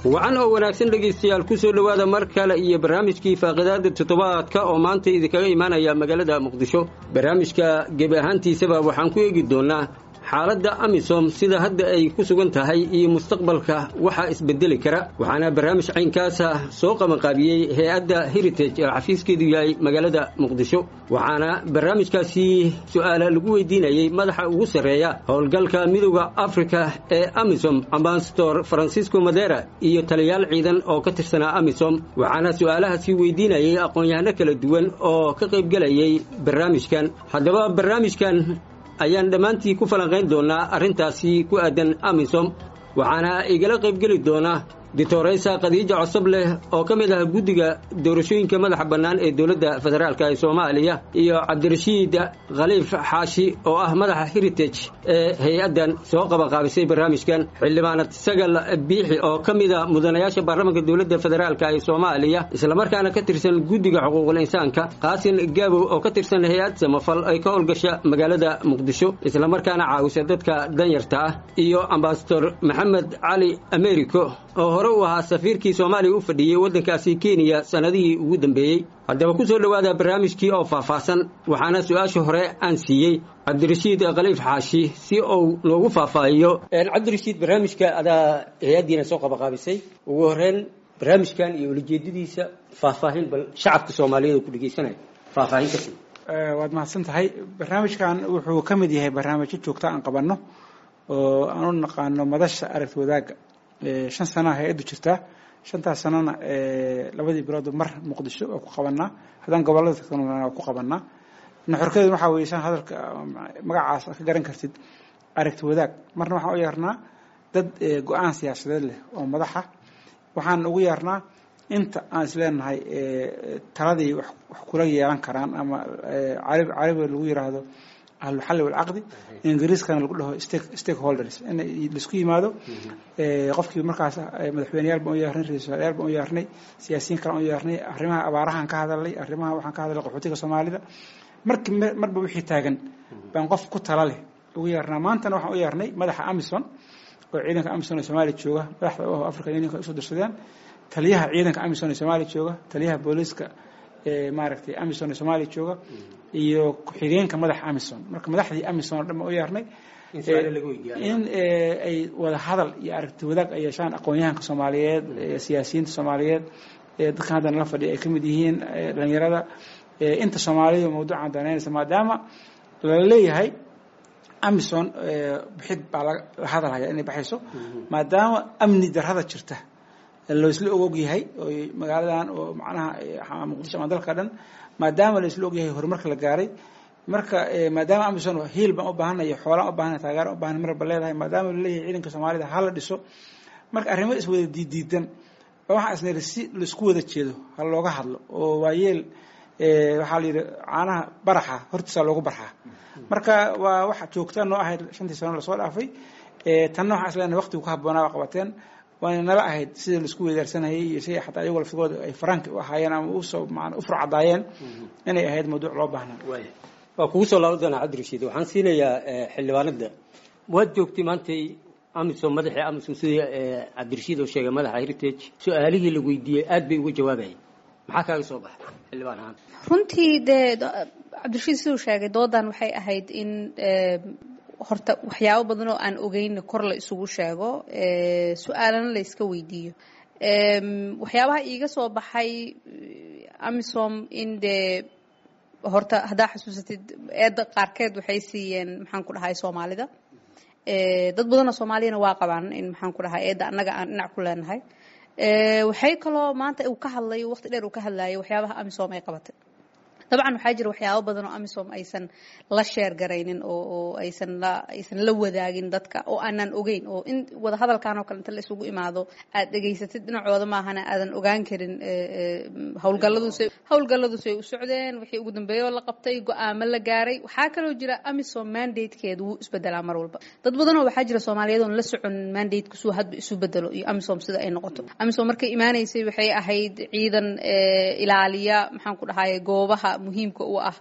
wacan oo wanaagsan dhegaystayaal ku soo dhowaada mar kale iyo barnaamijkii faaqidaada toddobaadka oo maanta idinkaga imaanaya magaalada muqdisho barnaamijka gebi ahaantiisaba waxaan ku eegi doonnaa xaaladda amisom sida hadda ay ku sugan tahay iyo mustaqbalka waxaa isbedeli kara waxaana barnaamij caynkaasa soo qabanqaabiyey hay-adda heritage ee xafiiskeedu yahay magaalada muqdisho waxaana barnaamijkaasi su-aala lagu weydiinayey madaxa ugu sarreeya howlgalka midooda afrika ee amisom ambasador francisco madera iyo taliyaal ciidan oo ka tirsanaa amisom waxaana su-aalahaasi weydiinayey aqoon-yahano kala duwan oo ka qaybgelayay barnaamijkan haddaba barnaamijkan ayaan dhammaantii ku falanqayn doonnaa arrintaasi ku aadan amisom waxaana igala qaybgeli doonaa ditoreysa khadiija cosob leh oo ka mid ah guddiga doorashooyinka madaxa bannaan ee dowladda federaalk ee soomaaliya iyo cabdirashiid khaliif xaashi oo ah madaxa heritage ee hay-addan soo qabanqaabisay barnaamijkan xildhibaanad sagal biixi oo ka mid a mudanayaasha baarlamaanka dowladda federaalk ee soomaaliya islamarkaana ka tirsan guddiga xuquuqul insaanka qaasin gaabow oo ka tirsan hay-ad samafal ay ka howlgasha magaalada muqdisho islamarkaana caawisa dadka danyarta ah iyo ambasador maxamed cali americo oo hore u ahaa safiirkii soomaaliya u fadhiyey waddankaasi kenya sannadihii ugu dambeeyey haddaba ku soo dhowaada barnaamijkii oo faahfaahsan waxaana su-aasha hore aan siiyey cabdirashiid khaliif xaashi si uu noogu faahfaahiyo cabdirashiid barnaamijka adaa hay-addiina soo qabaqaabisay ugu horreyn barnaamijkan iyo ulajeedadiisa faahfaahin bal shacabka soomaaliyeed oo ku dhegeysanaya faahfaahin kasi waad mahadsan tahay barnaamijkan wuxuu ka mid yahay barnaamijyo joogta aan qabanno oo aan u naqaano madasha aragti wadaagga shan sanaa hay-addu jirtaa shantaas sanana labadii biloodba mar muqdisho waa ku qabanaa haddaan gobollada tagtana waa ku qabanaa nuxurkeedu waxaa weeye shan hadalka magacaas aad ka garan kartid aragti wadaag marna waxaan u yeernaa dad go-aan siyaasadeed leh oo madaxa waxaan ugu yeernaa inta aan isleenahay taladii wax kula yeelan karaan ama carabiga lagu yiraahdo ahluxalli walcaqdi ingiriiskana lagu dhaho stakeholders in laisku yimaado qofkii markaas madaxweyneyaal baan u yeernay ra-isul wasaarayaal baan u yeernay siyaasiyiin kale aan u yeernay arrimaha abaarahan ka hadalnay arrimaha waxaan ka hadalnay qaxootiga soomaalida marki marba wixii taagan baan qof ku tala leh ugu yeernaa maantana waxaan u yeernay madaxa amison oo ciidanka amison ee soomaaliya jooga madaxda u african unionka usoo dirsadeen taliyaha ciidanka amison ee soomaaliya jooga taliyaha booliiska maaragtay amison ee soomaaliya jooga iyo ku-xigeenka madaxa amison marka madaxdii amison oo dhan baan u yeernay in ay wada hadal iyo aragti wadaag ay yeeshaan aqoon-yahanka soomaaliyeed siyaasiyiinta soomaaliyeed dadkan hadda nala fadhiya ay ka mid yihiin dhalinyarada inta soomaalidu mawduucan danaynaysa maadaama lala leeyahay amison bixid baa la hadalhaya inay baxayso maadaama amni darrada jirta laisla og yahay oo magaaladan oo macnaha muqdisho ama dalka dhan maadaama laisla og yahay horumarka la gaaray marka maadaama amison hiil baan u baahanay xoolaan u baahanay taageeraan u baahanay marba leedahay maadaama laleeyahay ciidanka soomaalida ha la dhiso marka arrimo iswada diidiidan ba waxaa isniri si laisku wada jeedo ha looga hadlo oo waayeel waxaa la yidhi caanaha baraxa hortiisaa loogu barxaa marka waa waxa joogta noo ahayd shantii sano lasoo dhaafay tanna waxaa isleenahay waqtigu ku habboonaa waa qabateen waana nala ahayd sidii laisku weydaarsanayay iyo si xataa iyagoo laftigooda ay faraanki u ahaayeen ama usoo maan u furcadaayeen inay ahayd mawduuc loo baahnaa waa kugu soo laaban doonaa cabdirashiid waxaan siinayaa xildhibaanada waad joogtay maantay amisom madaxii amisom sidii cabdirashiid oo sheegay madaxa heritage su-aalihii la weydiiyey aad bay uga jawaabayay maxaa kaaga soo baxay xildhibaan ahaan runtii dee cabdirashiid siduu sheegay doodan waxay ahayd in horta waxyaabo badan oo aan ogeyn kor la isugu sheego su-aalana la iska weydiiyo waxyaabaha iiga soo baxay amisom in dee horta haddaa xasuusatid eedda qaarkeed waxay siiyeen maxaan ku dhahay soomaalida dad badanoo soomaaliyana waa qabaan in maxaan ku dhahay eedda annaga aan dhinac ku leenahay waxay kaloo maanta uu ka hadlay waqti dheer uu ka hadlayay waxyaabaha amisom ay qabatay dabcan waxaa jira waxyaabo badan oo amisom aysan la sheer garaynin oo oo aysan la aysan la wadaagin dadka oo aanan ogeyn oo in wada hadalkan oo kale inta la isugu imaado aad dhegaysatid dhinacooda maahana aadan ogaan karin howlgalladuusay howlgalladuusay u socdeen wixii ugu dambeeyoo la qabtay go-aamo la gaaray waxaa kaloo jira amisom mandatekeedu wuu isbedelaa mar walba dad badanoo waxaa jira soomaaliyeed oon la socon mandatekusuu hadba isu bedelo iyo amisom sida ay noqoto amisom markay imaanaysay waxay ahayd ciidan ilaaliya maxaan ku dhahay goobaha muhiimka u ah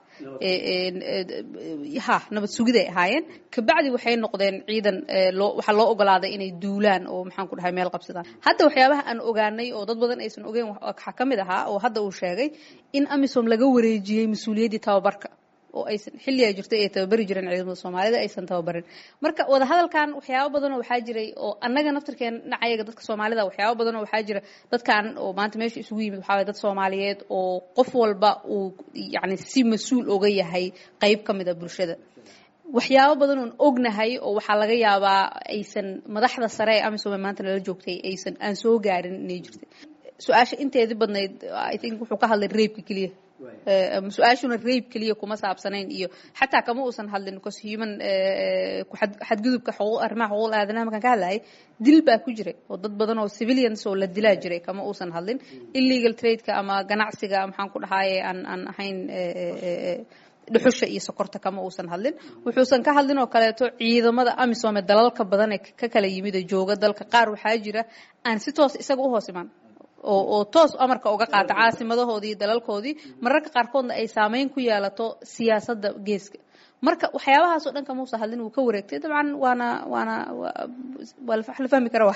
ha nabad sugiday ahaayeen kabacdi waxay noqdeen ciidan loo waxaa loo ogolaaday inay duulaan oo maxaan ku dhahay meel qabsadaan hadda waxyaabaha aan ogaanay oo dad badan aysan ogeyn waxaa ka mid ahaa oo hadda uu sheegay in amisom laga wareejiyey mas-uuliyaddii tababarka oo aysan xilligaa jirtay ay tababari jireen ciidamada soomaalida aysan tababarin marka wadahadalkan waxyaabo badanoo waxaa jiray oo annaga naftirkeen dhinacayaga dadka soomaalida waxyaabo badanoo waxaa jira dadkan oo maanta meesha isugu yimid waxaa waye dad soomaaliyeed oo qof walba uu yacni si mas-uul oga yahay qeyb ka mid a bulshada waxyaabo badan oon ognahay oo waxaa laga yaabaa aysan madaxda sare ee amisom ee maanta lala joogtay aysan aan soo gaarin inay jirtay su-aasha inteedii badnayd i think wuxuu ka hadlay reebka keliya su-aashuna rayb keliya kuma saabsanayn iyo xataa kama uusan hadlin because human xadgudubka arrimaha xuquuq aadanaha markaan ka hadlayay dil baa ku jiray oo dad badan oo civilians oo la dilaa jiray kama uusan hadlin illegal tradeka ama ganacsiga maxaan ku dhahaaye aan aan ahayn dhuxusha iyo sokorta kama uusan hadlin wuxuusan ka hadlin oo kaleeto ciidamada amisom ee dalalka badan ee ka kala yimid ee jooga dalka qaar waxaa jira aan si toos isaga u hoos imaan oo oo toos amarka uga qaata caasimadahoodii dalalkoodii mararka qaarkoodna ay saameyn ku yeelato siyaasadda geeska marka waxyaabahaasoo dhan kamuusa hadlin wuu ka wareegtay dabcan waana waana waa la fahmi kara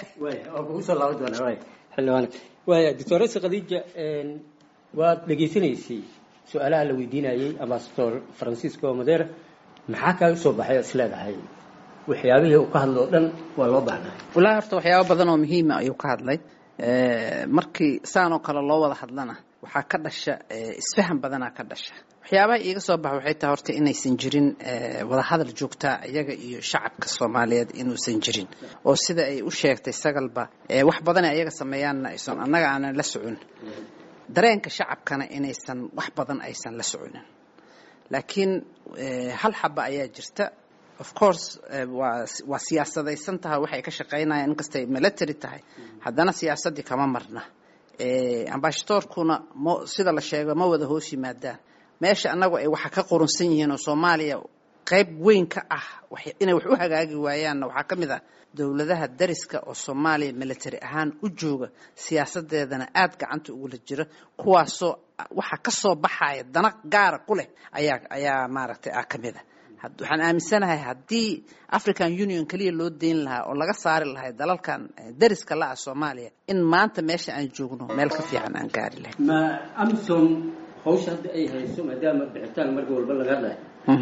waaya doctoresa khadiija waad dhegaysanaysay su-aalaha la weydiinayay ambasador francisco madera maxaa kaaga soo baxay oo is leedahay waxyaabihii uu ka hadlo o dhan waa loo baahnaa wallaahi horta waxyaaba badan oo muhiima ayuu ka hadlay markii saan oo kale loo wada hadlana waxaa ka dhasha isfahan badanaa ka dhasha waxyaabaha iiga soo baxa waxay tahay horta inaysan jirin wadahadal joogtaa iyaga iyo shacabka soomaaliyeed inuusan jirin oo sida ay u sheegtay sagalba wax badan ay ayaga sameeyaanna aysan annaga aanan la socon dareenka shacabkana inaysan wax badan aysan la soconin laakiin hal xaba ayaa jirta of course waa waa siyaasadaysan tahay waxay ka shaqaynayaan inkastay military tahay haddana siyaasaddii kama marna ambashadoorkuna ma sida la sheego ma wada hoos yimaadaan meesha annagu ay waxa ka qurunsan yihiin oo soomaaliya qayb weyn ka ah inay wax u hagaagi waayaanna waxaa ka mid ah dowladaha dariska oo soomaaliya military ahaan u jooga siyaasadeedana aada gacanta ugula jira kuwaasoo waxa ka soo baxaya dana gaara ku leh ayaa ayaa maaragtay ah ka mid a waxaan aaminsanahay haddii african union keliya loo deyn lahaa oo laga saari lahay dalalkan dariska la-ah soomaaliya in maanta meesha aan joogno meel ka fiican aan gaari lahayn ma amsom hawsha hadda ay hayso maadaama bixitaan marka walba laga hadlayo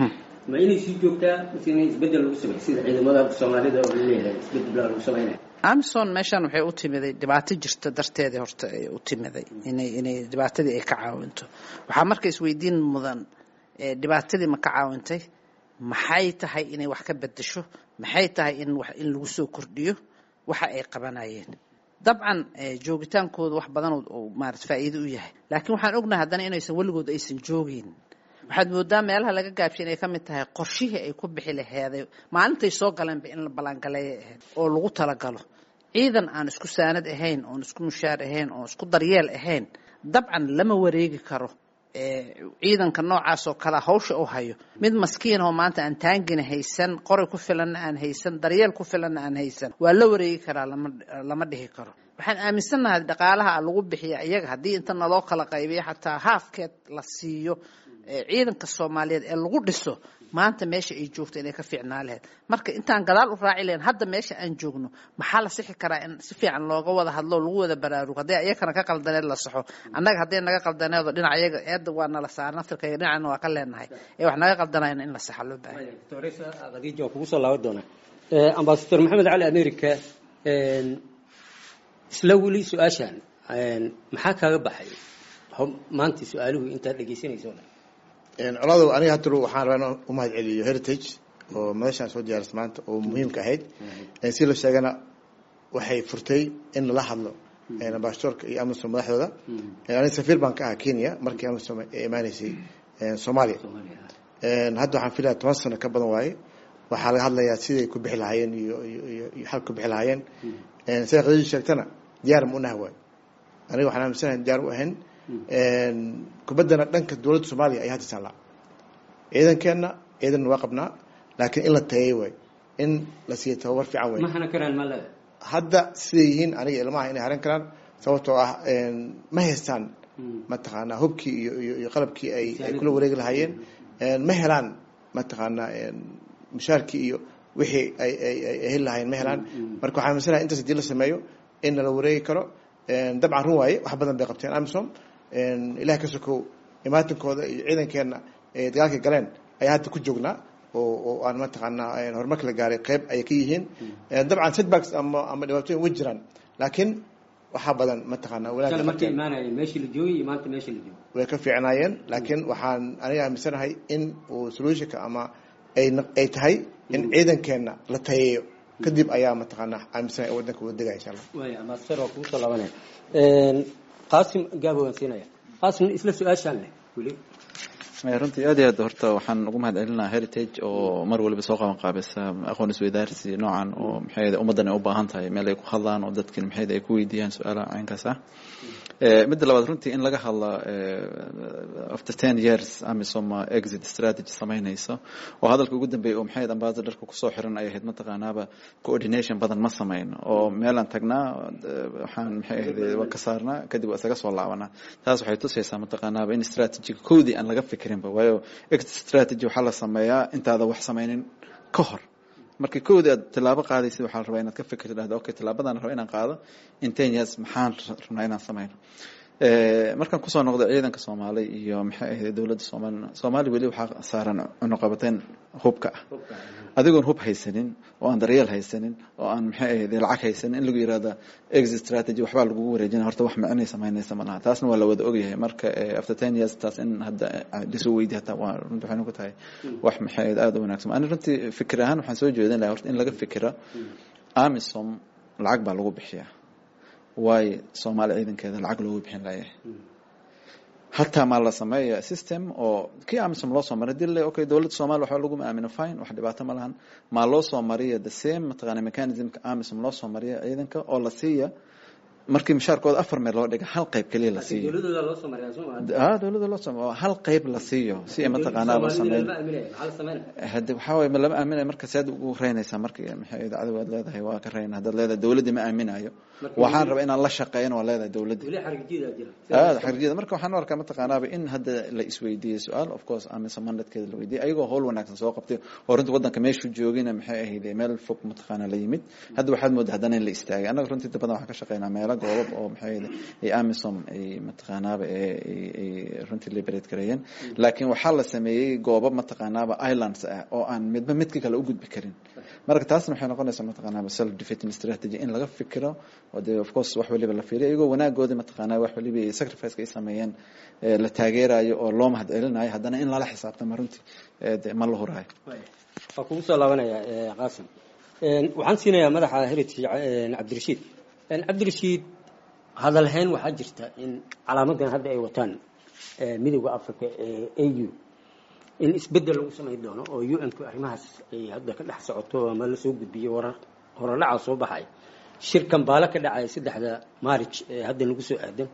ma inay sii joogtaa mase inay isbedel lagu samey sida ciidamada soomaalida oo laleeyahay isbedel baa lagu samaynaya amison meeshaan waxay u timiday dhibaato jirta darteedii horta ay u timiday inay inay dhibaatadii ay ka caawinto waxaa marka isweydiin mudan dhibaatadii ma ka caawintay maxay tahay inay wax ka bedesho maxay tahay in wax in lagu soo kordhiyo waxa ay qabanayeen dabcan joogitaankooda wax badan oo maarata faa'iido u yahay laakiin waxaan ognahay haddana inaysan weligood aysan joogin waxaad moodaa meelaha laga gaabshay inay ka mid tahay qorshihii ay ku bixi laheeday maalintay soo galeenba in la ballaangaleeya ahayd oo lagu talagalo ciidan aan isku saanad ahayn oon isku mushaar ahayn oon isku daryeel ahayn dabcan lama wareegi karo ciidanka noocaas oo kale hawsha u hayo mid maskiin oo maanta aan taangina haysan qoray ku filanna aan haysan daryeel ku filanna aan haysan waa la wareegi karaa lama lama dhihi karo waxaan aaminsannahay dhaqaalaha lagu bixiya iyaga haddii inta naloo kala qaybiyo xataa haafkeed la siiyo ciidanka soomaaliyeed ee lagu dhiso maanta meesha ay joogto inay ka fiicnaa lahayd marka intaan gadaal u raaci lahayn hadda meesha aan joogno maxaa la sixi karaa in si fiican looga wada hadlo lagu wada baraarugo hadday iyakana ka qaldaneed la saxo annaga hadday naga qaldaneedo dhinac iyaga eedda waa nala saara naftirkayga dhinacna waa ka leenahay ee wax naga qaldanayna in la saxa loo baahay khadiija waa kugu soo laaban doonaa ambasador maxamed cali america isla weli su-aashan maxaa kaaga baxay maanta su-aaluhu intaad dhegeysanayso colaado aniga hadda waxaan rabaa in u mahad celiyo heritage oo madashaan soo diyaarisa maanta oo muhiimka ahayd si la sheegana waxay furtay in lala hadlo ambassadorka iyo amisom madaxdooda aniga safiir baan ka ahaa kenya markii amisom ay imaaneysay soomaaliya hadda waxaan filaya toban sano ka badan waaye waxaa laga hadlayaa siday ku bixi lahaayeen iyo iyo iyo xal ku bixi lahaayeen sida qadadi sheegtana diyaar ma unaha waayo aniga waxaan aaminsanahay diyaar u ahayn kubaddana dhanka dowladda soomaaliya ayaa hadda taallaa ciidankeenna ciidanna waa qabnaa laakiin in la tayeey waay in la siiya tababar fiican waay ma hana karaan ma leeda hadda siday yihiin aniga ilmaha inay haran karaan sababtoo ah ma haystaan mataqaanaa hubkii iyo iyo iyo qalabkii ay ay kula wareegi lahaayeen ma helaan mataqaanaa mushaarkii iyo wixii ay ay ay heli lahaayeen ma helaan marka waxaa aaminsanaya intaas hadii la sameeyo in nala wareegi karo dabcan run waaye wax badan bay qabteen amisom ilaah ka sokow imaatinkooda iyo ciidankeenna ee dagaalkay galeen ayaa hadda ku joognaa oo oo aan mataqaanaa horumarka la gaaray qeyb ayay ka yihiin dabcan setbacks ama ama dhibaatooyin way jiraan laakiin waxaa badan mataqaanaa wanaagga markay imaanayeen meeshii la joogay iyo maanta meeshii la joogo way ka fiicnaayeen laakiin waxaan aniga aaminsanahay in uu solutionka ama ay ay tahay in ciidankeenna la tayeeyo kadib ayaa mataqaanaa aaminsanahay waddanka wada degaya insha allah waaya amaster waa kugu soo laabanaya qaasim gaabo waan siinaya qaasim isla su-aashaan leh weli runtii aad iyo aad horta waxaan ugu mahad celinaa heritage oo mar waliba soo qaban qaabisa aqoon isweydaarsi noocan oo maxay ummaddan ay u baahan tahay meel ay ku hadlaan oo dadkin maxay ay ku weydiiyaan su-aalaha caynkaas ah midda labaad runtii in laga hadla after ten years amisom exit strategy samaynayso oo hadalka ugu dambeeyay oo maxay ambassadorka kusoo xiran ay ahayd mataqaanaaba coordination badan ma samayn oo meelaan tagnaa waxaan maxay ahayd waa ka saarnaa kadib waa isaga soo laabanaa taas waxay tusaysaa mataqaanaaba in strategiga koodii aan laga fikirinba waayo exit strategy waxaa la sameeyaa intaada wax samaynin ka hor marka koodii aad tilaabo qaadaysid waxaa la rabaa inaad ka fikirto dhahdo okay tilaabadan raba inaan qaado in ten years maxaan rabnaa inaan samayno markaan kusoo noqdo ciidanka soomaali iyo maxay ahayd dowladda soomaalina soomaali weli waxaa saaran cunuqabateyn hubka ah adigoon hub haysanin oo aan daryeel haysanin oo aan maxay ahayd lacag haysanin in lagu yirahda exit strategy waxbaa lagugu wareejina horta wax micnay samaynaysa ma laha taasna waa la wada ogyahay marka after ten years taas in hadda lisoo weydi hataa waa runti waxay ku tahay wax maxay ahayd aada u wanaagsan ani runtii fikir ahaan waxaan soo jeedin lahaa horta in laga fikira amisom lacag baa lagu bixiyaa waayo soomaali ciidankeeda lacag loogu bixin layahay hataa maa la sameeya system oo kii amisom loo soo maray hadii le okay dowladda soomaliya waxba lagu aamino fine wax dhibaato ma lahan maa loo soo mariya the same mataqaana mechanismka amisom loo soo mariya ciidanka oo la siiya markii mishaarkooda afar meel loo dhiga hal qayb keliya la siiyo dowladooda loo soo mariyaa soo ah dowladda loo soo mariya hal qayb la siiyo si ay mataqaanaa loo sameeyo hade waxaa waye ma lama aaminayo marka saad ugu reynaysaa marka maxay idaacadu waad leedahay waa ka reyna haddaad leedahay dowladdii ma aaminayo waxaan rabaa inaan la shaqeeyana waa leedahay dowladdii weli xarigjiida jira aad xarjiyada marka waxaan u arkaa mataqaanaaba in hadda la isweydiiyey su-aal of course amisa mandatekeeda la weydiiyey ayagoo howl wanaagsan soo qabtay oo runtii waddanka meeshuu joogina maxay ahayd meel fog mataqaana la yimid hadda waxaad moodaa haddana in la istaagay annaga runtii inta badan waxaan ka shaqeynaa meelo goobab oo maxay ahayd ay amisom ay mataqaanaaba ay runtii liberate gareeyeen laakiin waxaa la sameeyey goobab mataqaanaaba islands ah oo aan midba midka kale u gudbi karin marka taasna waxay noqonaysaa mataqaanaaba self defeating strategy in laga fikiro oo dee of course wax waliba la fiiriyo iyagoo wanaagoodii mataqaanaa wax waliba sacrificeka ay sameeyeen la taageerayo oo loo mahad celinayo haddana in lala xisaabtamo runtii de ma la huraayo waa kugu soo laabanaya qaasim waxaan siinayaa madaxa heritage cabdirashiid cabdirashiid hadalhayn waxaa jirta in calaamadan hadda ay wataan midowda africa ee a u in isbedel lagu samayn doono oo u n ku arrimahaas ay hadda ka dhex socoto ama la soo gudbiyo warar horodhaca soo baxay shirkan baale ka dhacaya saddexda maarij ee hadda nagu soo aadan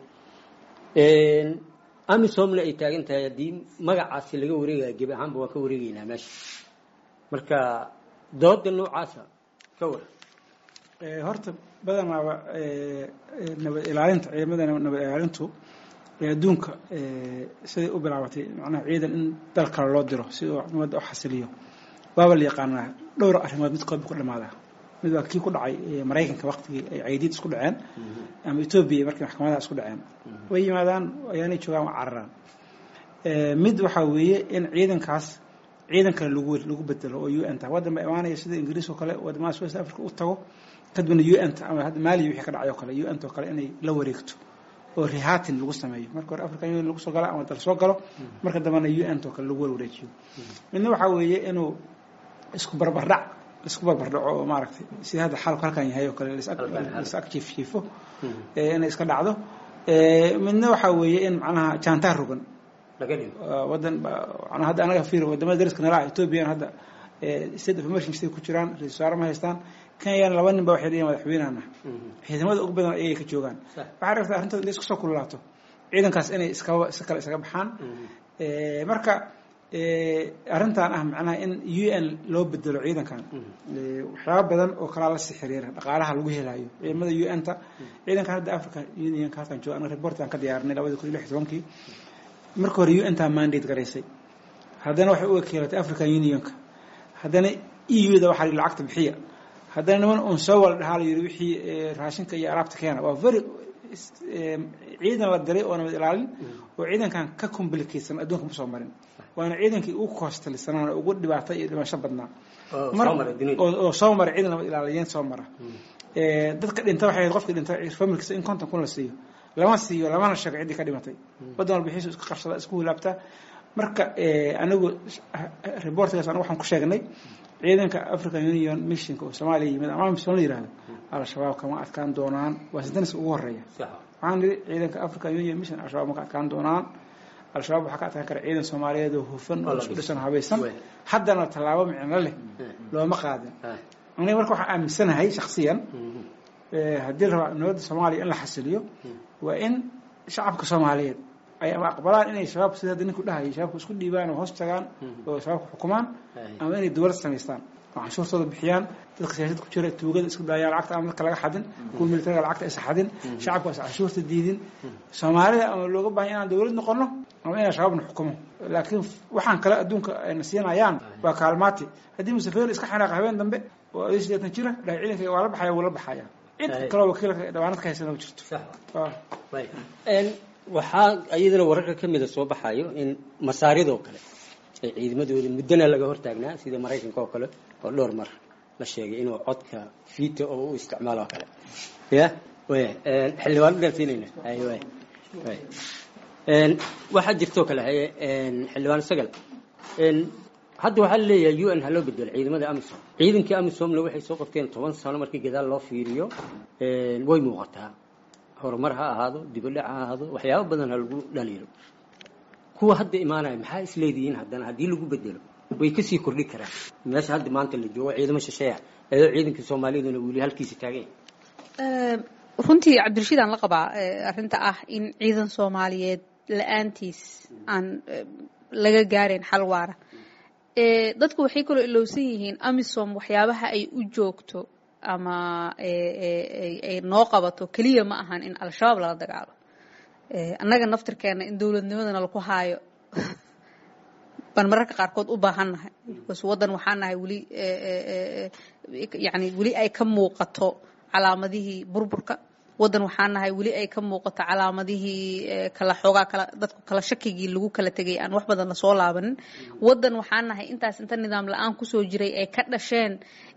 amisomna ay taagan tahay haddii magacaasi laga wareegaya gebi ahaanba waan ka wareegeynaa meesha marka dooda noocaasa ka war horta badanaaba nabad ilaalinta ciidamada nabad ilaalintu adduunka siday u bilaabatay macnaha ciidan in dal kale loo diro si uu nabadda u xasiliyo waaba la yaqaanaa dhowr arrimood midkood bu ku dhamaadaa mid waa kii ku dhacay maraykanka waktigii ay caydiid isku dhaceen ama etoobiya markii maxkamadaha isku dhaceen way yimaadaan ayaanay joogaan waa cararaan mid waxaa weeye in ciidankaas ciidan kale lagu lagu bedelo oo u n ta waddan ba imaanaya sida ingiriis oo kale wadamada west africa u tago kadibna u n ta ama hadda maaliya wixii ka dhacay oo kale u n ta oo kale inay la wareegto oo rihatin lagu sameeyo marka hore african union lagu soo galo ama dal soo galo marka dambena u n ta oo kale lagu wareejiyo midna waxaa weeye inuu isku barbardhac isku barbardhaco oo maaragtay sida hadda xaalku halkan yahay oo kale lis ag jiif jiifo inay iska dhacdo midna waxaa weeye in macnaha jaantaar rogan wadan hadda anaga fiir wadamada dariska nala ah ethoobiyan hadda state of emergency ku jiraan ra-isul wasaare ma haystaan kenyana laba nin ba waxay leeyihin madaxweynahana ciidamada ugu badan ayay ka joogaan waxaa rabtaa arrintood in isku soo kululaato ciidankaas inay iskaba si kale isaga baxaan marka arrintan ah macnaha in u n loo bedelo ciidankan waxyaaba badan oo kalaa la sii xiriira dhaqaalaha lagu helayo ciidamada u n ta ciidankan hadda africa unionka halkan jooga anaga reportan ka diyaarinay labadi kun iyo lix tobankii marka hore u n taa mandate garaysay haddana waxay u wakiilatay african unionka haddana e u da waxaa lacagta bixiya haddana niman un soo wala dhahaa la yidhi wixii raashinka iyo alaabta keena waa very ciidan la diray oo nabad ilaalin oo ciidankan ka complicatsan adduunka ma soo marin waana ciidankii ugu koostalisanaan ugu dhibaata iyo dhimasho badnaa oo soo mara ciidan nabad ilaaliyeyn soo mara dadka dhinta waxay ahayd qofkii dhinta familkiisa in konton kun la siiyo lama siiyo lamana sheego ciddii ka dhimatay waddan walba xiisu isku qabsada isku hilaabtaa marka anigu reportgaas anigu waxaan ku sheegnay ciidanka african union missionka oo soomaaliya yimid ama mission la yihahdo al-shabaab kama adkaan doonaan waa sidaniska ugu horeeya waxaan nidhi ciidanka african union mission al-shabaab ma ka adkaan doonaan al-shabaab waxaa ka adkaan kara ciidan soomaaliyeed oo hufan oo isku dhisan habaysan haddana tallaabo micno leh looma qaadin aniga marka waxaan aaminsanahay shaksiyan haddii rabaa nabadda soomaaliya in la xasiliyo waa in shacabka soomaaliyeed ay ama aqbalaan inay shabaabka sida hadda ninku dhahayay shabaabka isku dhiibaan oo hoos tagaan oo shabaabka xukumaan ama inay dowlad samaystaan oo canshuurtooda bixiyaan dadka siyaasad ku jira tuugada isku daayaan lacagta ama dadka laga xadin kuwa militariga lacagta isa xadin shacabka is canshuurta diidin soomaalida ama looga baahan inaan dowlad noqono ama inaan shabaabna xukumo laakiin waxaan kale adduunka ayna siinayaan waa kaalmaati haddii musafeer iska xanaaqa habeen dambe oo adii sideetan jira dhahay ciidanka waa la baxaya wuu la baxaya cid kaloo wakiilka dhawaanad ka haysana ma jirto waxaa iyadana wararka ka mida soo baxayo in masaaridoo kale ay ciidamadooda muddana laga hortaagnaa sida maraykanka oo kale oo dhowr mar la sheegay inuu codka vito oo u isticmaalo oo kale ya waya xildhibaan gaarsiinayna hay way way waxaa jirtoo kale haye xildhibaan sagal hadda waxaa laleeyahay u n ha loo bedelo ciidamada amisom ciidankii amisomna waxay soo qabteen toban sano markii gadaal loo fiiriyo way muuqataa horumar ha ahaado dibadhac ha ahaado waxyaaba badan ha lagu dhaliilo kuwa hadda imaanaya maxaa isleedihiin haddana haddii lagu bedelo way kasii kordhi karaan meesha hadda maanta la joogo ciidamo shisheeya eedoo ciidanka soomaaliyaduna weli halkiisa taagan runtii cabdirashiid aan la qabaa arrinta ah in ciidan soomaaliyeed la-aantiis aan laga gaarayn xal waara dadku waxay kaloo ilowsan yihiin amisom waxyaabaha ay u joogto ama ay noo qabato keliya ma ahan in al-shabaab lala dagaalo annaga naftirkeena in dowladnimadana laku haayo baan mararka qaarkood u baahannahay bas waddan waxaa nahay weli yani weli ay ka muuqato calaamadihii burburka waddan waxaa nahay weli ay ka muuqato calaamadihii kala xoogaa kala dadku kala shakigii lagu kala tegay aan wax badan lasoo laabanin waddan waxaa nahay intaas inta nidaam la-aan kusoo jiray ay ka dhasheen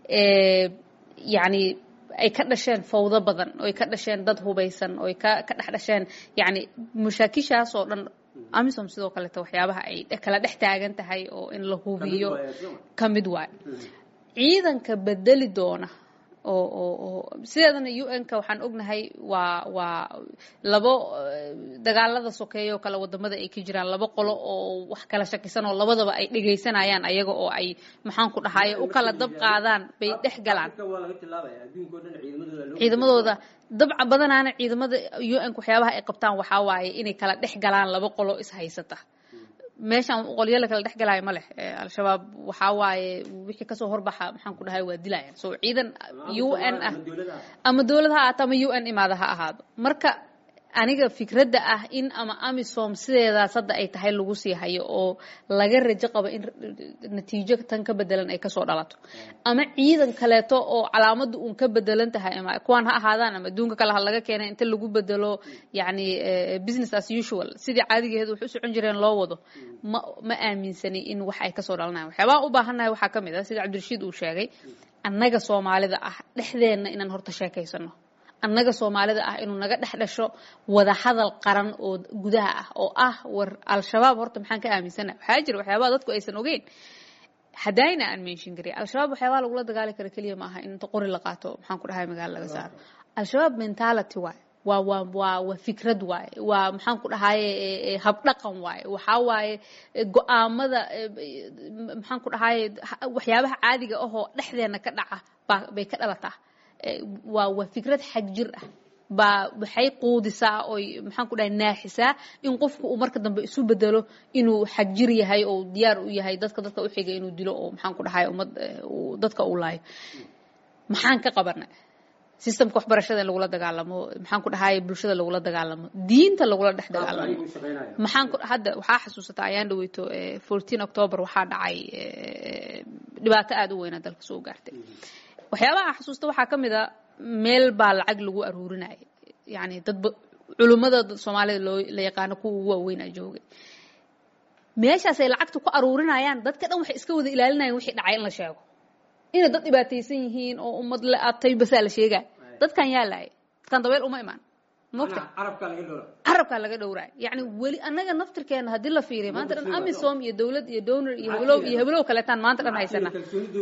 yani ay ka dhasheen fawdo badan oo ay ka dhasheen dad hubaysan oo ay ka ka dhex dhasheen yani mashaakishaas oo dhan amisom sidoo kaleeto waxyaabaha ay kala dhex taagan tahay oo in la hubiyo ka mid waayo ciidanka bedeli doona oo oo oo sideedana u n-ka waxaan ognahay waa waa labo dagaalada sokeeya oo kale wadamada ay ka jiraan labo qolo oo wax kala shakisan oo labadaba ay dhegaysanayaan ayaga oo ay maxaan ku dhahaye u kala dab qaadaan bay dhex galaan ciidamadooda dabca badanaana ciidamada u n waxyaabaha ay qabtaan waxaa waaye inay kala dhex galaan laba qolo is haysata meeshaan qolyo la kala dhex galaayo ma leh al-shabaab waxaa waaye wixii kasoo horbaxa maxaan ku dhahay waa dilayaan so ciidan u n ah ama dowlad ha ahaato ama u n imaada ha ahaado marka aniga fikradda ah in ama amisom sideedaas hadda ay tahay lagu sii hayo oo laga rajo qabo in natiijo tan ka bedelan ay kasoo dhalato ama ciidan kaleeto oo calaamadda uun ka bedelan tahay ama kuwaan ha ahaadaan ama adduunka kale ha laga keenay inta lagu bedelo yani business as usual sidii caadigeedu wax u socon jireen loo wado ma ma aaminsani in wax ay kasoo dhalanayan waxyaabaha u baahannahay waxaa ka mid ah sida cabdirashiid uu sheegay annaga soomaalida ah dhexdeenna inaan horta sheekaysano annaga soomaalida ah inuu naga dhex dhasho wada hadal qaran oo gudaha ah oo ah war al-shabaab horta maxaan ka aaminsana waxaa jira waxyaabaha dadku aysan ogeyn hadayna aan menshin kariy al-shabaab waxyaabaha lagula dagaali karo keliya ma aha in inta qori la qaato maxaan ku dhahay magaalo laga saaro al-shabaab mentality waaye waa waa waa waa fikrad waaye waa maxaan ku dhahaye habdhaqan waaye waxaa waaye go-aamada maxaan ku dhahaye waxyaabaha caadiga ahoo dhexdeena ka dhaca baa bay ka dhalataa waa waa fikrad xag jir ah baa waxay quudisaa oy maxaan ku dhahay naaxisaa in qofku uu marka dambe isu bedelo inuu xagjir yahay oo diyaar u yahay dadka dadka u xiga inuu dilo oo maxaan ku dhahay ummad dadka uu laayo maxaan ka qabanay systemka waxbarashada in lagula dagaalamo maxaan ku dhahay bulshada lagula dagaalamo diinta lagula dhex dagaalamo maxaan ku hadda waxaa xasuusataa ayaan dhaweyto fourteen october waxaa dhacay dhibaato aada u weynaa dalka soo gaartay waxyaabaha aan xasuusta waxaa ka mid a meel baa lacag lagu aruurinaya yani dadba culummada soomaalida loo la yaqaano kuwa ugu waaweynaa joogay meeshaas ay lacagta ku aruurinayaan dadka dhan waxay iska wada ilaalinayaan wixii dhacay in la sheego inay dad dhibaataysan yihiin oo ummad la atay basaa la sheegaa dadkan yaa laaya dadkan dabeel uma imaan mogta carabkaa laga dhowraay yani weli annaga naftirkeena haddii la fiiriya maanta dhan amisom iyo dowlad iyo donor iyo heblow iyo heblow kaleetaan maanta dhan haysana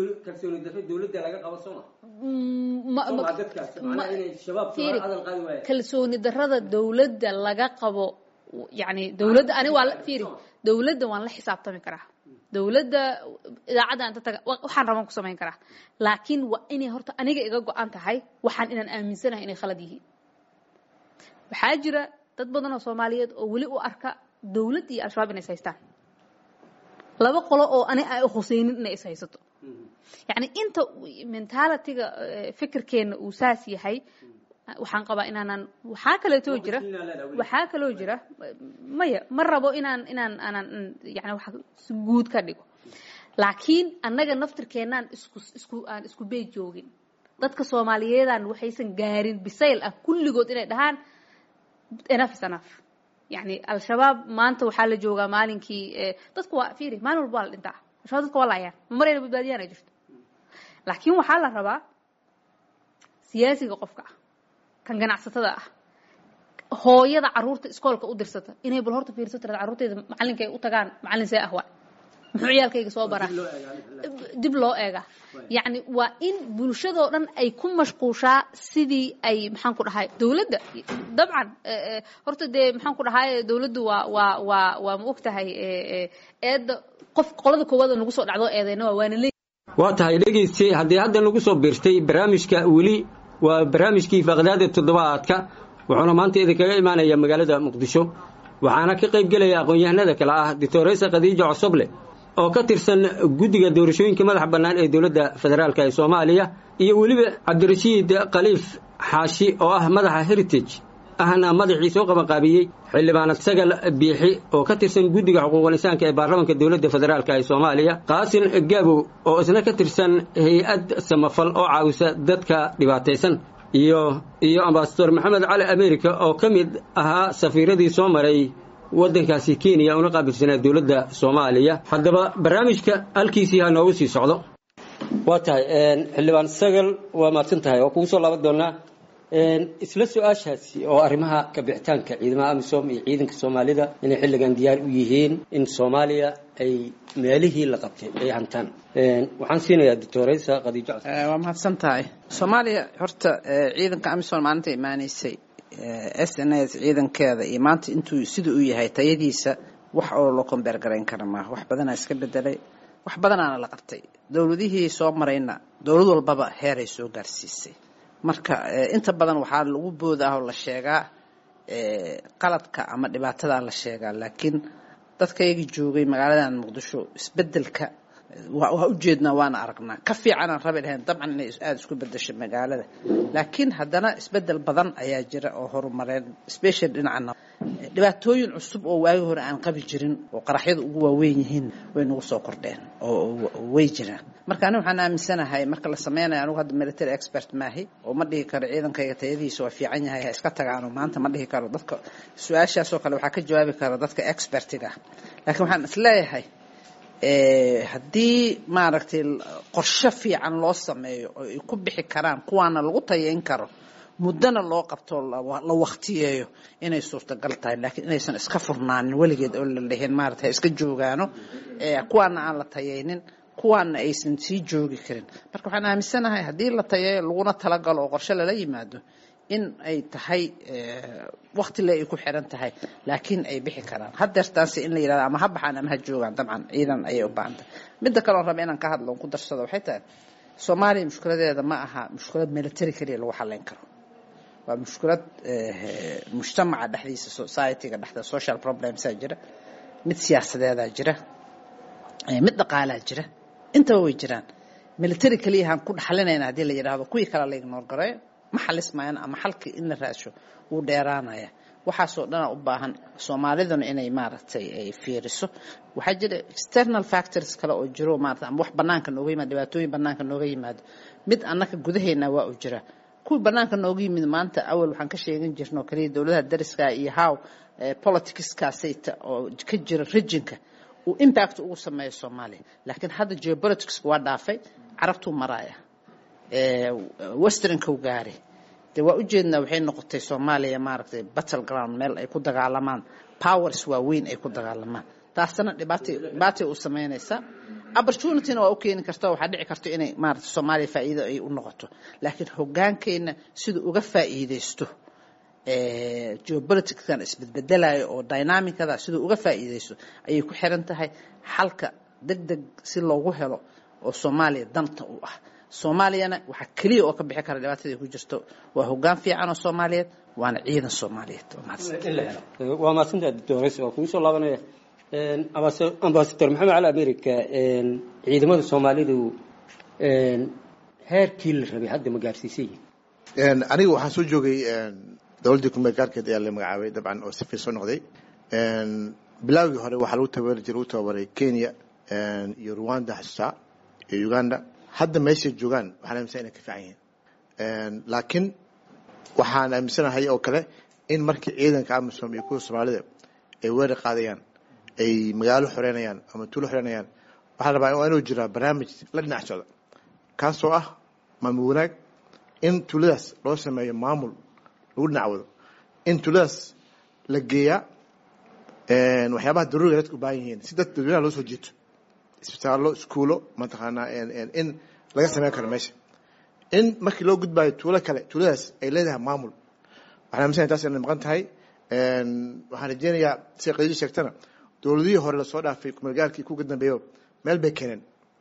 kalsooni darada dowladda laga qabo yani dowladda ani waa fiiri dowladda waan la xisaabtami karaa dowladda idaacadda inta taga waxaan rabaan ku samayn karaa laakiin waa inay horta aniga iga go-an tahay waxaan inaan aaminsanahay inay khalad yihiin waxaa jira dad badan oo soomaaliyeed oo weli u arka dowladd iyo al-shabaab inay is haystaan laba qolo oo ani ay khuseynin inay is haysato yacni inta mentalitiga fikirkeenna uu saas yahay waxaan qabaa inaanan waxaa kaleetoo jira waxaa kaloo jira maya ma rabo inaan inaan aanan yani wax si guud ka dhigo laakiin annaga naftirkeennaan isku isku aan isku beej joogin dadka soomaaliyeedaan waxaysan gaarin bisayl ah kulligood inay dhahaan enough is enough yani al-shabaab maanta waxaa la joogaa maalinkii dadku waa fiiri maalin walba waa la dhintaa al-shabaab dadka waa laayaan ma marayna badbaadiyaan ay jirto laakiin waxaa la rabaa siyaasiga qofka ah kan ganacsatada ah hooyada caruurta iskoolka u dirsata inay bal horta fiirso tirada carruurteyda macallinka ay u tagaan macallin see ah waa muxuu ciyaalkayga soo baraa dib loo eega yacni waa in bulshadoo dhan ay ku mashquushaa sidii ay maxaan ku dhahay dowladda dabcan horta dee maxaan ku dhahay dowladdu waa waa waa waa ma og tahay eedda qof qolada koowaad oo nagu soo dhacdo eedeyna waa waana leey waa tahay dhegayste haddii hadda nagu soo biirtay barnaamijka weli waa barnaamijkii faaqdaada toddobaadka wuxuuna maanta idinkaga imaanaya magaalada muqdisho waxaana ka qayb gelaya aqoon-yahanada kale ah doctoresa khadiija cosoble oo ka tirsan guddiga doorashooyinka madaxa bannaan ee dowladda federaalk ee soomaaliya iyo weliba cabdirashiid khaliif xaashi oo ah madaxa heritage ahna madaxii soo qabanqaabiyey xildhibaanad sagal biixi oo ka tirsan guddiga xuquuqul insaanka ee baarlamanka dowladda federaalk ee soomaaliya qaasin gaabow oo isna ka tirsan hay-ad samafal oo caawisa dadka dhibaataysan iyo iyo ambasador maxamed cali america oo ka mid ahaa safiiradii soo maray waddankaasi kenya una qaabilsanaa dowladda soomaaliya haddaba barnaamijka halkiisii ha noogu sii socdo waa tahay xildhibaan sagal waa mahadsan tahay waa kugu soo laaban doonaa isla su-aashaasi oo arrimaha kabixitaanka ciidamada amisom iyo ciidanka soomaalida inay xilligan diyaar u yihiin in soomaaliya ay meelihii la qabtay ay hantaan waxaan siinayaa doctoresa khadiijo waa mahadsan tahay soomaaliya horta ciidanka amisom maalinta imaaneysay s n s ciidankeeda iyo maanta intuu sida uu yahay tayadiisa wax oo loo kombeer garayn kara maaha wax badanaa iska bedelay wax badanaana la qabtay dowladihii soo marayna dowlad walbaba heeray soo gaarsiisay marka inta badan waxaa lagu booda ah oo la sheegaa qaladka ama dhibaatadaa la sheegaa laakiin dadkayagi joogay magaaladan muqdisho isbedelka waa ujeednaa waana aragnaa ka fiicanaan rabi lahayn dabcan inay aada isku bedesho magaalada laakiin haddana isbedel badan ayaa jira oo horumareen special dhinacana dhibaatooyin cusub oo waagi hore aan qabi jirin oo qaraxyada ugu waaweyn yihiin way nagu soo kordheen oo way jiraan marka ani waxaan aaminsanahay marka la sameynayo anugu hadda military expert maahi oo ma dhihi karo ciidankayga tayadiisa waa fiican yahay ha iska tagaano maanta ma dhihi karo dadka su-aashaasoo kale waxaa ka jawaabi kara dadka expertiga laakiin waxaan isleeyahay haddii maaragtay qorshe fiican loo sameeyo oo ay ku bixi karaan kuwaana lagu tayayn karo muddona loo qabto la waktiyeeyo inay suurtagal tahay laakiin inaysan iska furnaanin weligeed oo la dhihin maarata ha iska joogaano kuwaana aan la tayaynin kuwaana aysan sii joogi karin marka waxaan aaminsanahay haddii la tayayo laguna talagalo oo qorshe lala yimaado in ay tahay wakti le ay ku xiran tahay laakiin ay bixi karaan hadeertaanse in la yirahdo ama ha baxaan ama ha joogaan dabcan ciidan ayay u baahan tahay midda kale oon raba inaan ka hadlo on ku darsado waxay tahay soomaaliya mushkiladeeda ma aha mushkilad military keliya lagu xalayn karo waa mushkilad mujtamaca dhexdiisa societyga dhexda social problemsaa jira mid siyaasadeedaa jira mid dhaqaalaa jira intaba way jiraan military keliyahaan ku dhaxlinayna haddii la yidhaahdo kuwii kale la ignoor gareeyo ma xalismayana ama xalkii in la raadsho wuu dheeraanaya waxaasoo dhana u baahan soomaaliduna inay maaragtay ay fiiriso waxaa jira external factors kale oo jiro maarata ama wax banaanka nooga yimaado dhibaatooyin banaanka nooga yimaado mid annaka gudaheena waa u jira kuwii banaanka nooga yimid maanta awal waxaan ka sheegan jirnoo kaliya dowladaha dariska iyo how politicskaasayta oo ka jira regionka uu impact ugu sameeyo soomaaliya laakiin hadda geopoliticsku waa dhaafay carabtuu maraaya westernku gaari de waa ujeednaa waxay noqotay soomaaliya maaragtay battle ground meel ay ku dagaalamaan powers waaweyn ay ku dagaalamaan taasna dhibaata dhibaatay u sameynaysaa opportunityna waa u keeni karta waxaa dhici karta inay maaragtay soomaaliya faa'iido ay u noqoto laakiin hoggaankeena siduu uga faa'iidaysto geopoliticskan isbedbedelayo oo dynamicada siduu uga faa'iidaysto ayay ku xiran tahay xalka deg deg si loogu helo oo soomaaliya danta u ah soomaaliyana waxaa keliya oo ka bixi kara dhibaatadii ku jirto waa hoggaan fiican oo soomaaliyeed waana ciidan soomaaliyeed waa mahadsantaha doctores waa kugu soo laabanaya ambasador maxamed cali america ciidamada soomaalidu heerkii la rabay hadda ma gaarsiisay aniga waxaan soo joogay dowladdii kumeel gaarkeed ayaa la magacaabay dabcan oo sifir soo noqday bilaawgii hore waxaa lagu tababari jiray lagu tababaray kenya iyo rwanda xasuusaa iyo uganda hadda meeshay joogaan waxaan aaminsan inay ka fiican yihiin laakiin waxaan aaminsanahay oo kale in markii ciidanka amisom iyo kuwa soomaalida ay weerar qaadayaan ay magaalo xoreynayaan ama tuulo xoreynayaan waxaa la rabaa waa inuu jiraa barnaamij la dhinac socda kaasoo ah maamul wanaag in tuuladaas loo sameeyo maamul lagu dhinac wado in tuuladaas la geeyaa waxyaabaha daruuriga dadka u baahan yihiin si dad dadweynaha loo soo jiito isbitaallo iskuulo mataqaanaa in laga sameyn karo meesha in markii loo gudbaayo tuulo kale tuuladaas ay leedahay maamul waxaan aaminsanaya taas inay maqan tahay waxaan rajeynayaa sida qadiidi sheegtana dowladihii hore lasoo dhaafay kumeelgaarkii kuga dambeeyo meel bay keeneen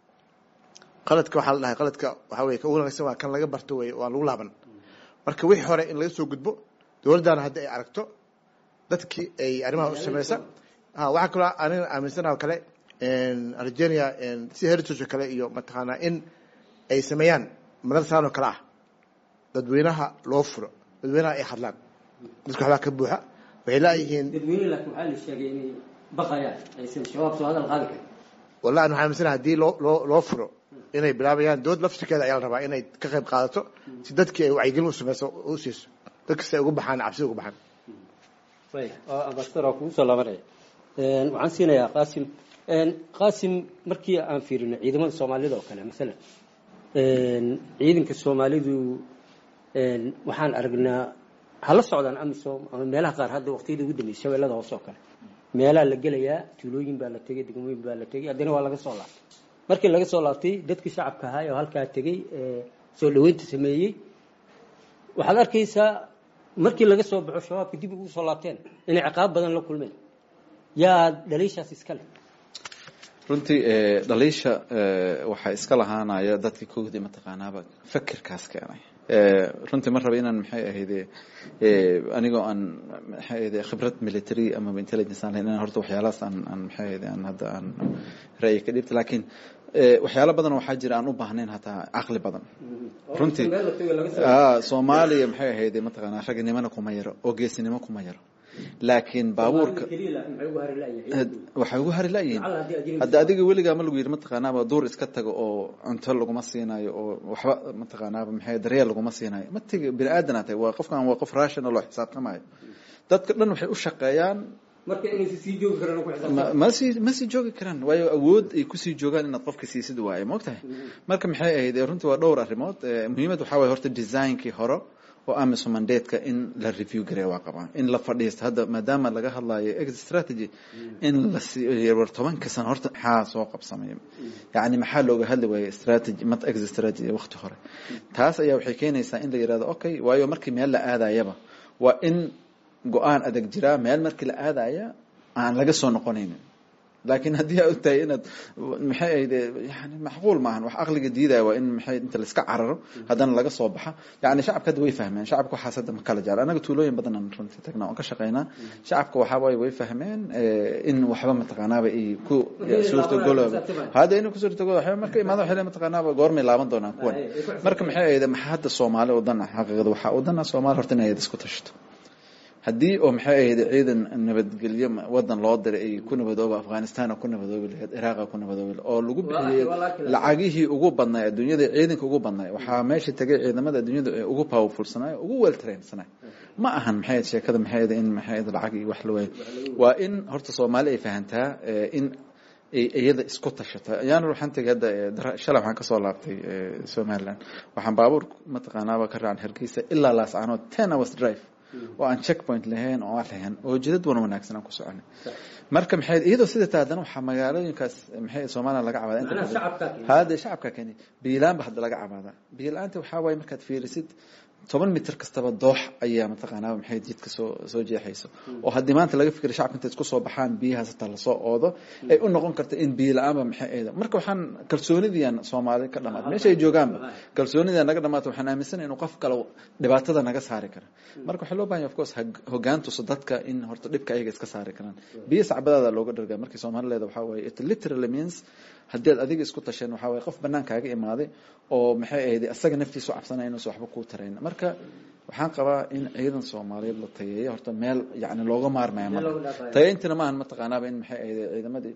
qaladka waxaa la dhahay qaladka waxaa weye ka ugu wanaagsan waa kan laga barto weye waan lagu laaban marka wixii hore in laga soo gudbo dowladdaana hadda ay aragto dadkii ay arrimaha u sameysa waxaa kaloo aniga aaminsanaha oo kale argenia sida heritage oo kale iyo mataqaanaa in ay sameeyaan madarasaan oo kale ah dadweynaha loo furo dadweynaha ay hadlaan dadka waxbaa ka buuxa waxay laayihiin dadweyne laakiin waxaa la sheegay inay baqayaan aysan shabaab soo hadal qaadi karin wallahi waxaan aaminsanaha haddii loo loo loo furo inay bilaabayaan dowlad laftirkeeda ayaa la rabaa inay ka qayb qaadato si dadkii ay wacyigelin u sameyso u siiso dadkasta ay uga baxaan cabsida uga baxaan ambasador waa kugu soo laabanaya waxaan siinayaa qaasim qaasim markii aan fiirino ciidamada soomaalida oo kale masalan ciidanka soomaalidu waxaan aragnaa hala socdaan amisom ama meelaha qaar hadda waqtiyada ugu dambeysay shabeellada hoose oo kale meelaa la gelayaa tuulooyin baa la tegay degmooyin baa la tegay haddana waa laga soo laabtay markii laga soo laabtay dadkii shacabka ahaa oo halkaa tegey soo dhaweynta sameeyey waxaad arkaysaa markii laga soo baxo shabaabka dib ugu soo laabteen inay ciqaab badan la kulmeen yaa dhaliishaas iska leh runtii dhaliisha waxaa iska lahaanaya dadkii kowdii mataqaanaaba fakirkaas keenay runtii ma raba inaan maxay ahayde anigoo aan maxay ahayde khibrad military ama intelligence aan lahayn inaan horta waxyaalahaas aan aan maxay ahayde aan hadda aan ra'yi ka dhibta laakiin waxyaalo badan waxaa jira aan u baahnayn hataa caqli badan runtii soomaaliya maxay ahayde mataqaanaa ragnimana kuma yaro oo geesinimo kuma yaro laakiin baabuurka waxay ugu hari layihiin hadda adiga weligaa ma lagu yidhi mataqaanaaba duur iska tago oo cunto laguma siinayo oo waxba mataqaanaaba maxay daryeel laguma siinayo ma tigi bini aadan tahay waa qofkan waa qof rational oo xisaabtamayo dadka dhan waxay u shaqeeyaan ma sii ma sii joogi karaan waayo awood ay kusii joogaan inaad qofka siisid waaye maogtahay marka maxay ahayd runtii waa dhowr arrimood muhiimad waxaa waye horta designkii hore oo amisom mandateska in la review gareeya waa qabaa in la fadhiisto hadda maadaama laga hadlayo exit strategy in la war tobanka sano horta maxaa soo qabsamaya yacni maxaa looga hadli waayey strategy mat exit strategy waqti hore taas ayaa waxay keenaysaa in la yidhahdo okay waayo markii meel la aadayaba waa in go-aan adag jiraa meel markii la aadaya aan laga soo noqonaynin laakiin haddii aa ogtahay inaad maxay ahayd yani macquul maahan wax aqliga diidaya waa in maxay inta laiska cararo haddana laga soo baxa yani shacabka hadda way fahmeen shacabka waxaas hadda ma kala jecel anaga tuulooyin badan aan runtii tagnaa oon ka shaqaynaa shacabka waxaa waaye way fahmeen in waxba mataqaanaaba ay ku suurtagolooba hadda inuu ku suurtagolo waxba marka imaado waxay mataqaanaaba goormay laaban doonaan kuwan marka maxay ahayd maxaa hadda soomaali wadana xaqiiqada waxaa wadana soomaali horta inay isku tashato haddii oo maxay ahayd ciidan nabadgelyo wadan loo diray ay ku nabadooba afghanistan ku nabadoobi lahayd iraaqa ku nabadoobi oo lagu bixiyey lacagihii ugu badnay adduunyada ciidanka ugu badnay waxaa meesha tegay ciidamada adduunyada ee ugu powerfulsanay ugu well trainsanay ma ahan maxay ahayd sheekada maxay ahayd in maxay ahayd lacag iyo wax la waayo waa in horta soomaali ay fahantaa in iyada isku tashata ayaan waxaan tegay hadda shalay waxaan kasoo laabtay somaliland waxaan baabuur mataqaanaaba ka raacan hargeysa ilaa laascaanood ten hours drive oo aan checkpoint lahayn oo aan lahayn oo jidad wan wanaagsan aan ku soconay marka maxay iyadoo sida taa haddana waxaa magaalooyinkaas maxay soomaaliya laga cabaada inta badan hada shacabka keni biilaan ba hadda laga cabaada biilaanta waxaa waaye markaad fiirisid toban mitir kastaba doox ayaa mataqaanaa maxay jidka soo soo jeexayso oo haddii maanta laga fikira shacabka intay isku soo baxaan biyahaas hataa lasoo oodo ay u noqon karta in biyo la-aanba maxay ayda marka waxaan kalsoonidiian soomaali ka dhamaata meesha ay joogaanba kalsoonida naga dhamaata waxaan aaminsanay inuu qof kale dhibaatada naga saari kara marka waxaa loo bahanya of course hogaan tuso dadka in horta dhibka ayaga iska saari karaan biyo sacbadaada looga dhargaa markii soomaalileeda waxaa waaye it literally means haddii ad adiga isku tasheen waxaa waye qof banaankaaga imaaday oo maxay ahayd asaga naftiisu cabsanaya inuusan waxba kuu tarayn marka waxaan qabaa in ciidan soomaaliyeed la tayeeyo horta meel yani looga maarmaya ma tayeyntina maahan mataqaanaaba in maxay ahayd ciidamadii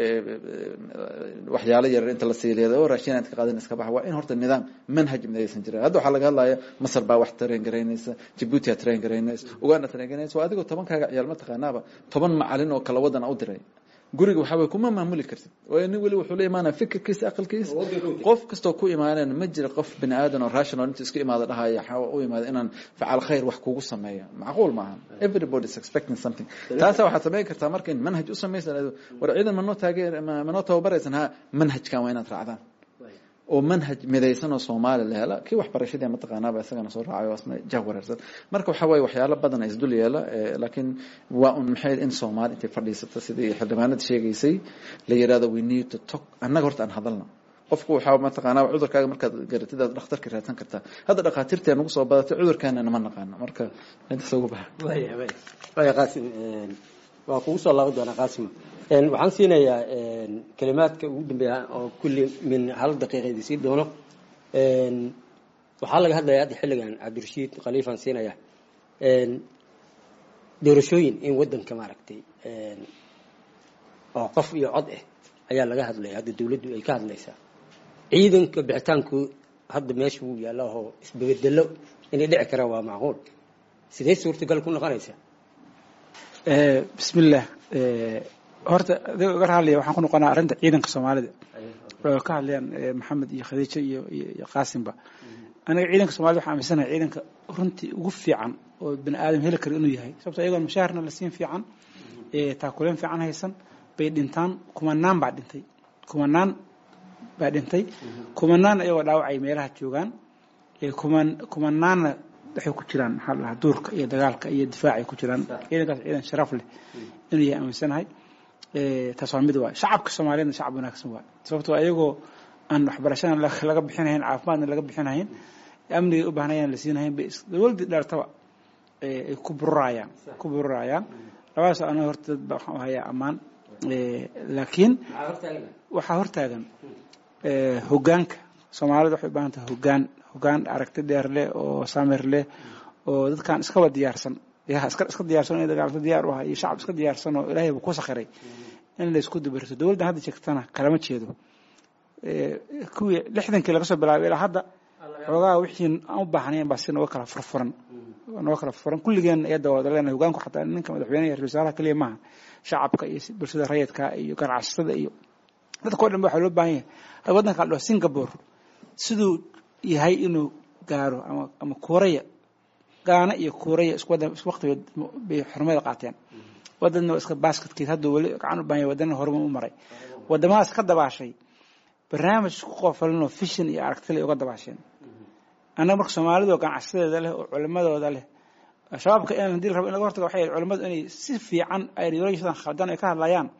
waxyaalo yarar inta la siiliya oo raashin aad ka qaadan iska baxa waa in horta nidaam manhaj midaysan jirin hadda waxaa laga hadlaya masar baa wax train garaynaysa jabuuti aa train garaynaysa uganda train garaynaysa waa adigoo tobankaaga ciyaal mataqaanaaba toban macalin oo kala wadan u diray guriga waxaa way kuma maamuli kartid waayo nin weli wuxuu la imaanaya fikirkiisa aqalkiisa qof kastoo ku imaaneen ma jira qof bini aadan oo rational inta isku imaada dhahaya waxaa u imaada inaan facaal khayr wax kugu sameeya macquul maaha everybody is expecting something taasa waxaad samayn kartaa marka in manhaj u samaysan war ciidan manoo taageer manoo tababaraysan ha manhajkan waa inaad raacdaan oo manhaj midaysan oo soomaali la hela kii waxbarashadii mataqaanaaba isagana soo raacayo asna jah wareersan marka waxaa waaye waxyaalo badan is dul yeela laakiin waa un maxay in soomaali intay fadhiisato sidii xildhibaanada sheegaysay la yirahdo we need to talk annaga horta aan hadalna qofku waxaa mataqaanaa cudurkaaga markaad garatid aad dhakhtarka raadsan kartaa hadda dhakhaatiirtee nagu soo badatay cudurkaana nama naqaano marka intaas ugu baxa waya qaasim waa kugu soo laaban doonaa qaasim waxaan siinayaa kalimaadka ugu dambeeya oo kulli min hal daqiiqa idin sii doono waxaa laga hadlaya hadda xilligan cabdirashiid khaliifaan siinaya doorashooyin in wadanka maaragtay oo qof iyo cod ah ayaa laga hadlaya hadda dawladdu ay ka hadlaysaa ciidanka bixitaanku hadda meesha wuu yaalla oo isbabedelo inay dhici karaan waa macquul sidee suurtagal ku noqonaysaa bismillah horta adiga uga hadlaya waxaan ku noqonaa arrinta ciidanka soomaalida oo ka hadlayaan maxamed iyo khadiijo iyo iyo qaasimba aniga ciidanka soomaalida waxaan aaminsanahay ciidanka runtii ugu fiican oo bini aadam heli kara inuu yahay sababto ayagoon mushaharna la siin fiican taakuleen fiican haysan bay dhintaan kumanaan baa dhintay kumanaan baa dhintay kumanaan ayagoo dhaawacay meelaha joogaan kuman kumanaanna waxay ku jiraan maxaa la dhahaa duurka iyo dagaalka iyo difaacay ku jiraan ciidankaas ciidan sharaf leh inuu yahay aaminsanahay taas waa mid waay shacabka soomaaliyeedna shacab wanaagsan waay sababtoo ayagoo aan waxbarashana laga bixinahayn caafimaadna laga bixinahayn amnigay u baahnayaan la siinahayn bay dawladdii dheertaba ay ku bururayaan ku bururayaan labadaas ana horta dad baa waxaan u hayaa ammaan laakiin waxaa hortaagan hogaanka soomaalida waxay u baahan tahay hogaan hogaan aragti dheer leh oo samir leh oo dadkan iskaba diyaarsan iska iska diyaarsan inay dagaalto diyaar u aha iyo shacab iska diyaarsan oo ilaahayba ku sakhiray in la isku dabarto dowladdan hadda sheegtana kalama jeedo kuwii lixdankii laga soo bilaabay ilaa hadda xoogaa wixii aan u baahnayn baa si nooga kala furfuran nooga kala furfuran kulligeen iyada wada leenahay hogaanku xataa ninka madaxweynaha iyo ra-iisul wasaaraha keliya maaha shacabka iyo bulshada rayidka iyo ganacsatada iyo dadka o dhan ba waxaa loo baahan yahay waddanka la dhaho singapore siduu yahay inuu gaaro ama ama kuuraya gaana iyo kuuraya isku wadan isku waqtigood bay xurmada qaateen wadanna waa iska basketkeed hadda weli gacan u baahan yahay wadana horuma u maray wadamadaas ka dabaashay barnaamij isku qoofalinoo fishin iyo aragtile uga dabaasheen annaga marka soomaalidu ganacsadeeda leh oo culimadooda leh shabaabka in hadii la rabo in laga hortago waxay culimadu inay si fiican ideologiyadan khaldan ay ka hadlayaan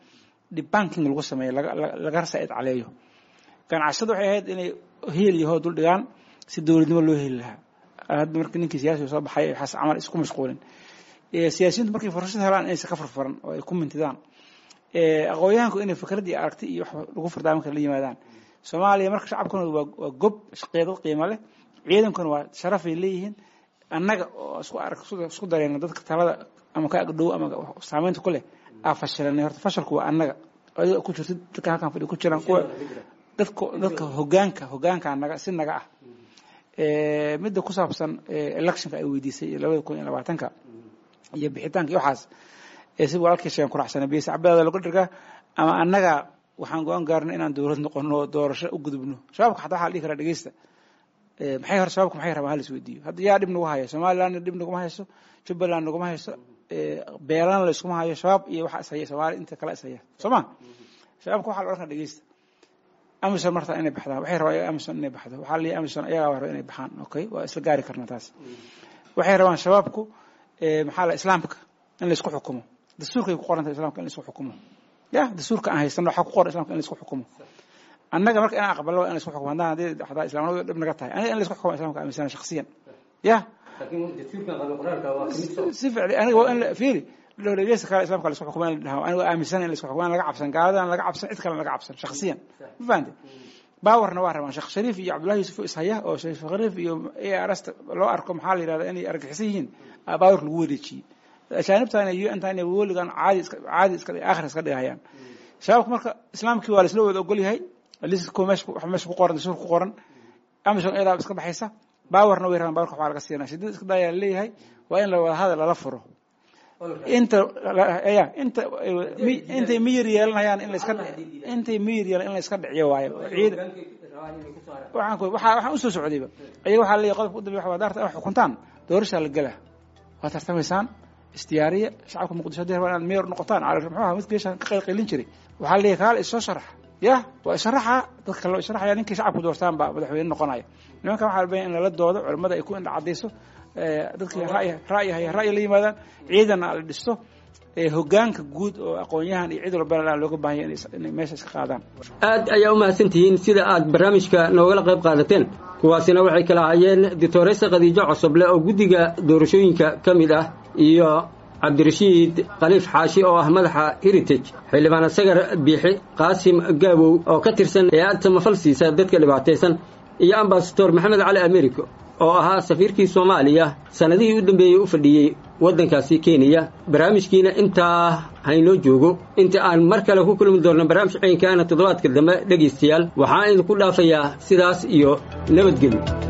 debanking lagu sameeyo laga said caleeyo ganacsada waxay ahayd inay heel iyo hoo dul dhigaan si dowladnimo loo heli lahaa hadda marka ninkii siyaasiga soo baxay waxaas camal isku mashquulin siyaasiyiintu markay fursad helaan inaysan ka furfuran oo ay ku mintidaan aqoonyahanku inay fikrad iyo aragti iyo wax lagu furdaamin kara la yimaadaan soomaaliya marka shacabkuna waa waa gob shaqeedad qiimo leh ciidankuna waa sharafay leeyihiin annaga oo isku arag isku dareyna dadka talada ama ka agdhow ama saameynta ku leh aa fashilanay horta fashalku waa annaga adiga ku jirta dadka halkan fadhi ku jiraan kuwa dadka dadka hogaanka hogaanka naga si naga ah midda ku saabsan electionka ay weydiisay labada kun iyo labaatanka iyo bixitaanka iyo waxaas si walaalkii sheegan ku raacsana biyasa cabadaada lagu dhirgaa ama annaga waxaan go-aan gaarnay inaan dowlad noqono doorasho u gudubno shabaabka xataa waxaa la dhihi karaa dhegeysta maxay hore shabaabka maxay rabaan halis weydiiyo hadda yaa dhib nagu hayo somalilandna dhib naguma hayso jubbaland naguma hayso beelana la iskuma hayo shabaab iyo waxa ishaya soomaaliya inta kale ishaya soo ma shabaabka waxaa la odhan karaa dhegeysta amison marta inay baxdaan waxay rabaan amison inay baxdo waxaa leeyahay amison ayagaa raba inay baxaan okay waa isla gaari karnaa taas waxay rabaan shabaabku maxaa la islaamka in la isku xukumo dastuurkay ku qoran tahay islamka in la isku xukumo ya dastuurka aan haysano waxaa ku qoran islamka in la isku xukumo annaga marka inaan aqbalno waa in la isku xukumo haddaan haddii hadaa islaamnimadu dhib naga tahay aniga in la isku xukumo islamka aaminsana shakhsiyan ya si ficli aniga waa in la fiiri dhowlageysa kale islamka la isku xukumo in la dhaho aniga aaminsana in la isku xukumo in laga cabsan gaaladan laga cabsan cid kale laga cabsan shakhsiyan ma fahamte baawarna waa rabaan sheekh shariif iyo cabdullahi yuusuf ishaya oo sheekh shariif iyo ars loo arko maxaa la yidhahda inay argaxisan yihiin baawarka lagu wareejiyey ajaanibtana un tan weligan caadi caadi iska aakhir iska dhigayaan shabaabka marka islaamkii waa laisla wada ogol yahay liska meesha wax meesha ku qoran dastuur ku qoran amison iyadaa iska baxaysa baawarna way rabaan baawarka waxbaa laga siinaa shidada iska dayaa leeyahay waa in la wada hadal lala furo inta ya inta intay miyir yeelanayaan in la iska intay miyir yeelan in la iska dhiciyo waayo ciid waxaan waxaa waxaan usoo socdayba ayaga waxaa leeyahay qodobka u dambeya waxa waa daarta wax xukuntaan doorashaa la gelaa waa tartamaysaan isdiyaariya shacabka muqdisho hadii rabaan inaad meyor noqotaan cali muxuu ahaa mid geeshan ka qaylqaylin jiray waxaa leeyahay kaale isoo sharax ya waa isharaxa dadka kaloo isharaxaya ninkii shacabku doortaan baa madaxweyne noqonaya nimankan waxaa la baya in lala doodo culimmada ay ku indha cadayso dadkii ra'yi ra'yi haya ra'yi la yimaadaan ciidanna la dhisto hogaanka guud oo aqoon-yahan iyo cid walbana looga baahanya inay meesha iska qaadaan aad ayaa u mahadsantihiin sida aad barnaamijka noogala qayb qaadateen kuwaasina waxay kala hayeen doctoresa khadiijo cosoble oo guddiga doorashooyinka ka mid ah iyo cabdirashiid khaliif xaashi oo ah madaxa heritage xildhibaan asagar biixi qaasim gaabow oo ka tirsan hay-ad samafal siisa dadka dhibaataysan iyo ambasador maxamed cali americo oo ahaa safiirkii soomaaliya sannadihii u dambeeyey u fadhiyey waddankaasi kenya barnaamijkiina intaa haynoo joogo inta aan mar kale ku kulmi doonno barnaamij caynkaana toddobaadka dambe dhegaystayaal waxaan idinku dhaafayaa sidaas iyo nabadgelyo